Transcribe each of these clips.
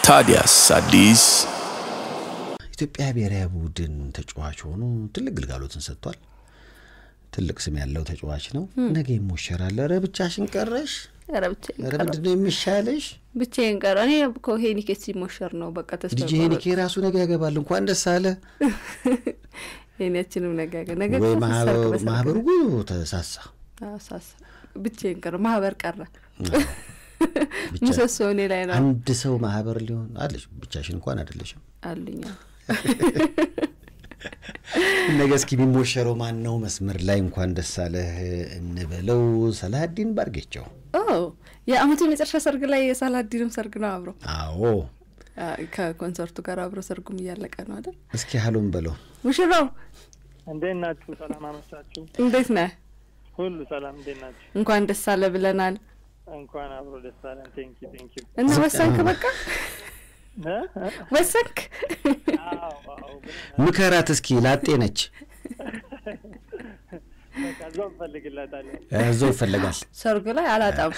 ታዲያስ አዲስ ኢትዮጵያ ብሔራዊ ቡድን ተጫዋች ሆኖ ትልቅ ግልጋሎትን ሰጥቷል። ትልቅ ስም ያለው ተጫዋች ነው። ነገ ይሞሸራል። ኧረ ብቻሽን ቀረሽ። ኧረ ብቻዬን ኧረ ቀረሁ። ምንድን ነው የሚሻለሽ? ብቻዬን ቀረ። እኔ እኮ ሄኒኬ ሲሞሸር ነው በቃ ተስፋ ልጅ ሄኒኬ ራሱ ነገ ያገባል። እንኳን ደስ አለ። ሄኒያችንም ነገ ነገ ወይ እኮ ማህበሩ ሰርግ በሰርግ ማህበሩ ነው። ጉ ተሳሳ። አዎ፣ ሳሳ ብቻዬን ቀረ። ማህበር ቀረ። ብቻ ምሰሶ እኔ ላይ ነው አንድ ሰው ማህበር ሊሆን አለሽ። ብቻሽን እንኳን አይደለሽም። አሉኛ። ነገ እስኪ የሚሞሸረው ማን ነው? መስመር ላይ እንኳን ደስ አለህ እንበለው። ሰላሀዲን ባርጌቸው። ኦ የአመቱ የመጨረሻ ሰርግ ላይ የሳላዲንም ሰርግ ነው አብሮ አዎ አ፣ ከኮንሰርቱ ጋር አብሮ ሰርጉም እያለቀ ነው አይደል? እስኪ ሀሉን በለው። ሙሽራው እንዴት ናችሁ? ሰላም አመሻችሁ። እንዴት ነህ? ሁሉ ሰላም፣ እንዴት ናችሁ? እንኳን ደስ አለ ብለናል እንኳን አብሮ ደስ አለን። ቴንኪ ቴንኪ። እና ወሰንክ? በቃ ወሰንክ? ምከራት እስኪ ላጤ ነች። በቃ እዛው እንፈልግላታለን። እዛው ይፈለጋል። ሰርጉ ላይ አላጣም።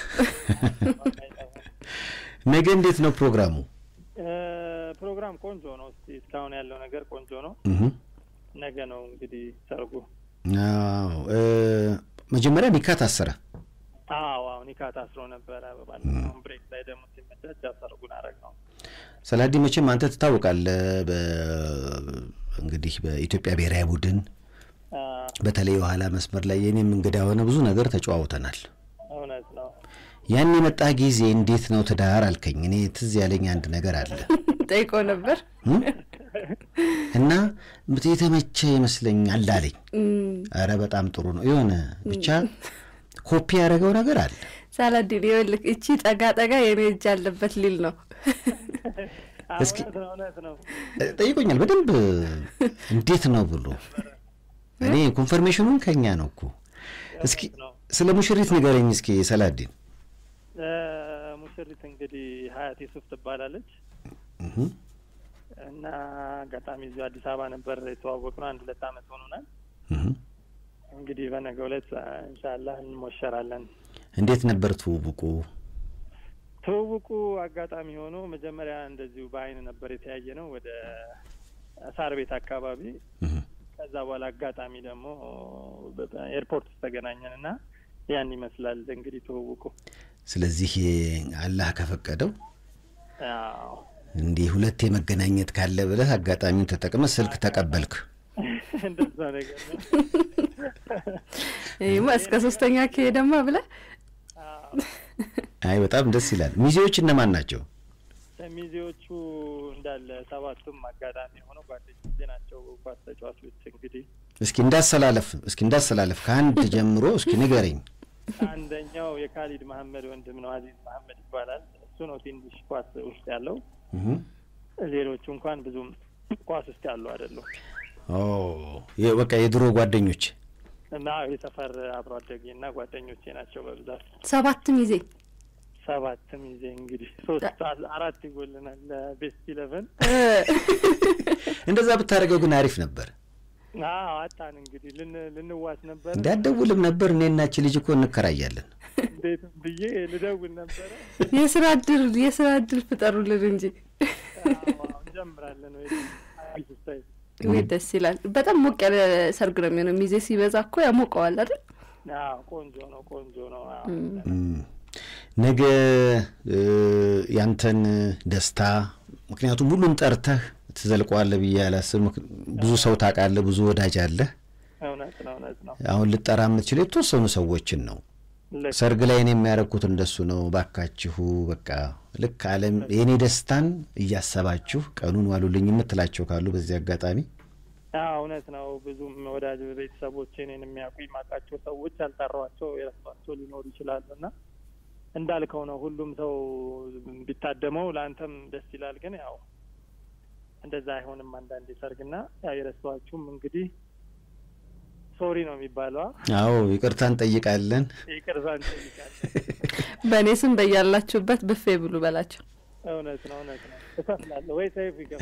ነገ እንዴት ነው ፕሮግራሙ? እ፣ ፕሮግራም ቆንጆ ነው። እስቲ እስካሁን ያለው ነገር ቆንጆ ነው። እህ ነገ ነው እንግዲህ ሰርጉ። አዎ እ፣ መጀመሪያ ኒካ ታሰረ። አዎ አዎ፣ ኒካ ታስሮ ነበረ። ባለፈው ብሬክ ላይ ደግሞ ሲመቻች ያው ሰርጉን አረግ ነው። ሰላዲ መቼም አንተ ትታወቃለህ። በ- እንግዲህ በኢትዮጵያ ብሔራዊ ቡድን አ፣ በተለይ የኋላ መስመር ላይ የኔም እንግዳ የሆነ ብዙ ነገር ተጨዋውተናል። እውነት ነው። ያን የመጣ ጊዜ እንዴት ነው ትዳር አልከኝ። እኔ ትዝ ያለኝ አንድ ነገር አለ ጠይቆ ነበር። እም? እና የተመቸ ይመስለኛል አለኝ። እም፣ አረ በጣም ጥሩ ነው። የሆነ ብቻ ኮፒ ያደረገው ነገር አለ። ሳላዲን ይኸውልህ፣ እቺ ጠጋ ጠጋ የኔ እጅ አለበት ሊል ነው። አዎ፣ እስኪ- እውነት ነው። እውነት ነው። እ፣ ጠይቆኛል በደንብ እንዴት ነው ብሎ እኔ ኮንፈርሜሽኑን ከኛ ነው እኮ። እስኪ እውነት ነው። ስለ ሙሽሪት ንገረኝ እስኪ ሰላዲን። እ፣ ሙሽሪት እንግዲህ ሀያት ዩሱፍ ትባላለች እህ፣ እና አጋጣሚ እዚሁ አዲስ አበባ ነበር የተዋወቅነው። አንድ ሁለት አመት ሆኖናል። እህ። እንግዲህ በነገው ዕለት ኢንሻላህ እንሞሸራለን። እንዴት ነበር ትውውቁ? ትውውቁ አጋጣሚ ሆኖ መጀመሪያ እንደዚሁ በአይን ነበር የተያየ ነው ወደ ሳር ቤት አካባቢ። እህ። ከዛ በኋላ አጋጣሚ ደግሞ ኤርፖርት ውስጥ ተገናኘን እና ያን ይመስላል እንግዲህ ትውውቁ። ስለዚህ አላህ ከፈቀደው አዎ እንዲህ ሁለቴ መገናኘት ካለ ብለህ አጋጣሚውን ተጠቅመ ስልክ ተቀበልክ። እንደዛ ነገር ነው። ይህማ እስከ ሶስተኛ ከሄደማ ብለህ አዎ። አይ በጣም ደስ ይላል። ሚዜዎች እነማን ናቸው? ሚዜዎቹ እንዳለ ሰባቱም አጋጣሚ የሆነው ጓደኞቼ ናቸው። ኳስ ተጫዋቾች እንግዲህ እስኪ እንዳሰላለፍ እስኪ እንዳሰላለፍ ከአንድ ጀምሮ እስኪ ንገረኝ። አንደኛው የካሊድ መሀመድ ወንድም ነው፣ አዚዝ መሀመድ ይባላል። እሱ ነው ትንሽ ኳስ ውስጥ ያለው። እህ። ሌሎቹ እንኳን ብዙም ኳስ ውስጥ ያሉ አይደሉም ኦ የ- በቃ የድሮ ጓደኞች እና የሰፈር አብሮ አደጌ እና ጓደኞቼ ናቸው በብዛት ሰባትም ይዜ ሰባትም ይዜ እንግዲህ ሶስት አራት ይጎልናል ለቤስት ኢለቨን እንደዛ ብታደርገው ግን አሪፍ ነበር። አዎ አጣን እንግዲህ ልን ልንዋስ ነበር እንዳትደውልም ነበር እኔናች ልጅ እኮ እንከራያለን። እንዴትም ብዬ ልደውል ነበረ የስራ እድል የስራ እድል ፍጠሩልን እንጂ አዎ፣ እንጀምራለን ወይ አዲስ ስታይል ወይ ደስ ይላል። በጣም ሞቅ ያለ ሰርግ ነው የሚሆነው። ሚዜ ሲበዛ እኮ ያሞቀዋል አይደል? አዎ ቆንጆ ነው ቆንጆ ነው አዎ እም፣ ነገ እ፣ ያንተን ደስታ ምክንያቱም ሁሉን ጠርተህ ትዘልቀዋለህ ብዬ አላስብም። ምክ- ብዙ ሰው ታውቃለህ፣ ብዙ ወዳጅ አለህ። እውነት ነው እውነት ነው አሁን ልጠራ የምትችለው የተወሰኑ ሰዎችን ነው። ልክ ሰርግ ላይ እኔ የሚያደርጉት እንደሱ ነው። ባካችሁ በቃ ልክ አለም የእኔ ደስታን እያሰባችሁ ቀኑን ዋሉልኝ የምትላቸው ካሉ በዚህ አጋጣሚ አዎ እውነት ነው። ብዙም ወዳጅ ቤተሰቦች እኔን የሚያውቁ የማውቃቸው ሰዎች ያልጠሯቸው የረሷቸው ሊኖሩ ይችላሉ እና እንዳልከው ነው። ሁሉም ሰው ቢታደመው ለአንተም ደስ ይላል። ግን ያው እንደዛ አይሆንም አንዳንዴ ሰርግና ያው የረሷችሁም እንግዲህ ሶሪ ነው የሚባለው። አዎ ይቅርታ እንጠይቃለን። ይቅርታ እንጠይቃለን። በእኔ ስም በያላችሁበት ብፌ ብሉ በላቸው። እውነት ነው እውነት ነው። እከፍላለሁ ወይ ሰይፍ ይገባል።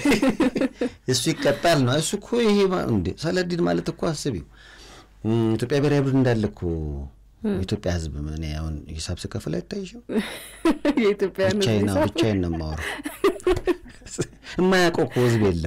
እሱ ይቀጣል ነው እሱ እኮ ይሄ ማ- እንዴ ሰለዲን ማለት እኮ አስቢው እም፣ ኢትዮጵያ ብሔራዊ ቡድን እንዳለ እኮ የኢትዮጵያ ሕዝብ እኔ አሁን ሂሳብ ስከፍል አይታይሽም? የኢትዮጵያ ብቻዬን ነው ብቻዬን ነው የማወራው። የማያውቀው እኮ ህዝብ የለም።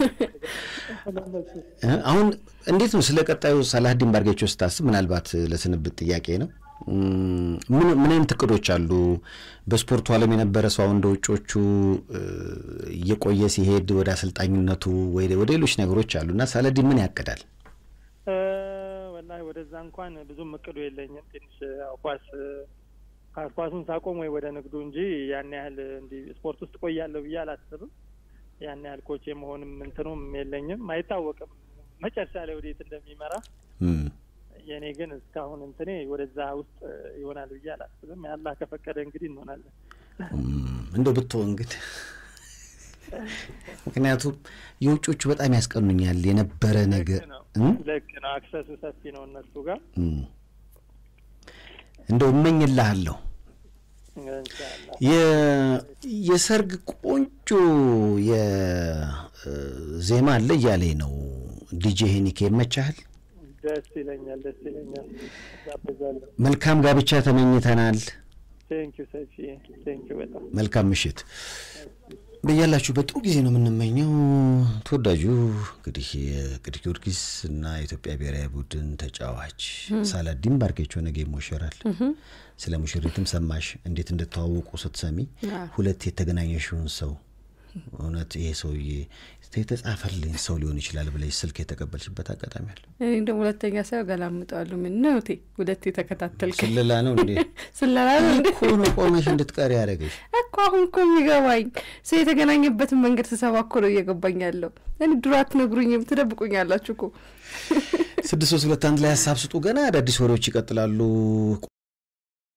አሁን እንዴት ነው ስለ ቀጣዩ ሳላሀዲን ባርጌቾ ስታስብ፣ ምናልባት ለስንብት ጥያቄ ነው ምን ምን አይነት እቅዶች አሉ? በስፖርቱ ዓለም የነበረ ሰው እንደ ውጮቹ እየቆየ ሲሄድ ወደ አሰልጣኝነቱ ወይ ወደ ሌሎች ነገሮች አሉ እና ሳላዲን ምን ያቅዳል? ወላሂ ወደዛ እንኳን ብዙም እቅዱ የለኝም። ትንሽ ኳስ ኳሱን ሳቆም ወይ ወደ ንግዱ እንጂ ያን ያህል እንዲህ ስፖርት ውስጥ ቆያለሁ ብዬ አላስብም። ያን ያህል ኮች የመሆንም እንትኑም የለኝም። አይታወቅም መጨረሻ ላይ ወዴት እንደሚመራ የእኔ ግን እስካሁን እንትኔ ወደዛ ውስጥ ይሆናል ብዬ አላስብም። ያላህ ከፈቀደ እንግዲህ እንሆናለን። እንደው ብትሆን እንግዲህ ምክንያቱም የውጮቹ በጣም ያስቀኑኛል የነበረ ነገር ልክ ነው። አክሰሱ ሰፊ ነው እነሱ ጋር እንደው እመኝልሃለሁ የሰርግ ቆንጆ የዜማ አለ እያለኝ ነው ዲጄ ሄኒኬ ይመቻሃል? ደስ ይለኛል፣ ደስ ይለኛል። ጋብዛለሁ። መልካም ጋብቻ ተመኝተናል። ቴንኪዩ ሰፊ ቴንኪዩ በጣም መልካም ምሽት በያላችሁበት ጥሩ ጊዜ ነው የምንመኘው። ተወዳጁ እንግዲህ የቅዱስ ጊዮርጊስ እና የኢትዮጵያ ብሔራዊ ቡድን ተጫዋች ሳላዲን ባርጌቾ ነገ ይሞሸራል። ስለ ሙሽሪትም ሰማሽ እንዴት እንደተዋወቁ ስትሰሚ ሁለት የተገናኘሽውን ሰው እውነት ይሄ ሰውዬ የተጻፈልኝ ሰው ሊሆን ይችላል ብለሽ ስልክ የተቀበልሽበት አጋጣሚ አለ? እኔ ደግሞ ሁለተኛ ሳይው ገላምጠዋለሁ። ምን ነው ቴ ሁለት የተከታተልከኝ ስለላ ነው እንዴ? ስለላ ነው እንዴ? እኮ ነው ቆመሽ እንድትቀሪ ያደረገሽ እኮ አሁን እኮ የሚገባኝ ሰው የተገናኘበትን መንገድ ስሰባ እኮ ነው እየገባኝ ያለው። እኔ ድሮ አትነግሩኝም፣ ትደብቁኛላችሁ እኮ። ስድስት ሶስት ሁለት አንድ ላይ ሀሳብ ስጡ። ገና አዳዲስ ወሬዎች ይቀጥላሉ።